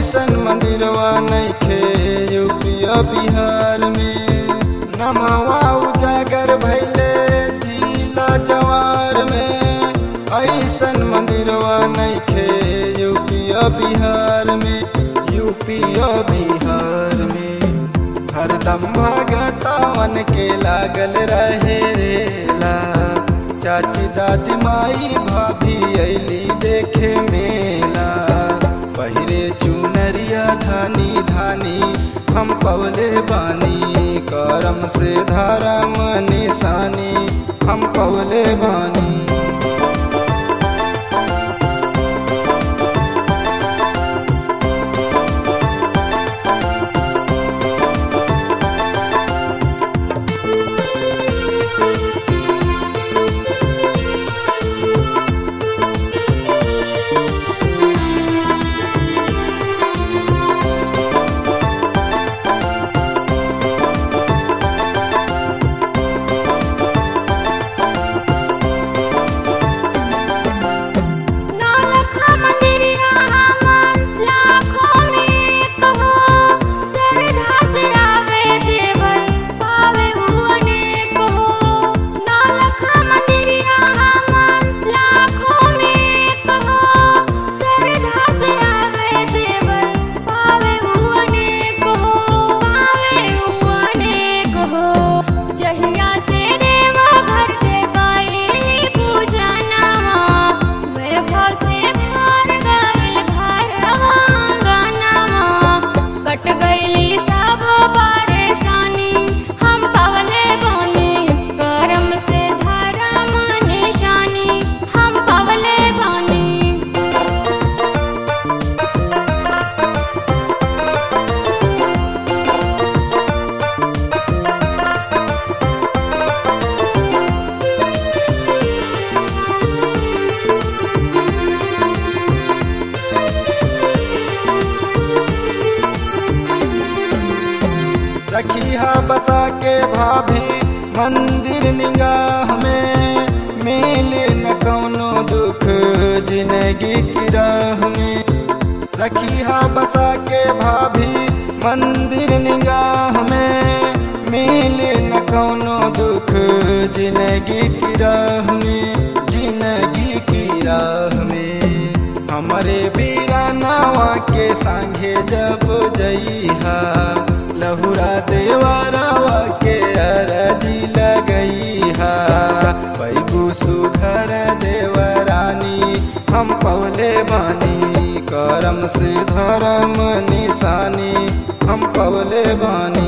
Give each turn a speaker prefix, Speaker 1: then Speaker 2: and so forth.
Speaker 1: ऐसन मंदिरवा नइखे यूपिया बिहार में नमवा उजागर भैले जिला जवार में ऐसन मंदिरवा नइखे यूपिया बिहार में यूपिया बिहार में हरदम भगतावन के लागल रहे रेला चाची दादी माई भाभी ऐली देखे मेला पहिरे चुनरिया धानी धानी हम पवले बानी करम से धर्म निशानी हम पवले बानी
Speaker 2: नौलखा मंदिरिया हमर लाखों में कहो श्रद्धा से आवे देवर पावे हुअने कहो नौलखा मंदिरिया हमर लाखों में कहो श्रद्धा से आवे देवर पावे हुअने कहो पावे हुअने कहो जहिया से देवा घर के गाई पूजना वैभव से भार गइल घर आंगनमा कट गइली सब परेशानी हम पवले बानी करम से धर्म निशानी हम पवले बानी
Speaker 1: रखिया बसा के भाभी मंदिर निगाह में मिले न कौनो दुख जिंदगी की राह में रखिया बसा के भाभी मंदिर निगाह में मिले न कौनो दुख जिंदगी की राह में जिंदगी की राह में हमरे बीरानावा के संगे जब जइहा लहुरा देवरावा के अरजी लगइहा पैगु सुघर देवरानी हम पवले बानी करम से धर्म निशानी हम पवले बानी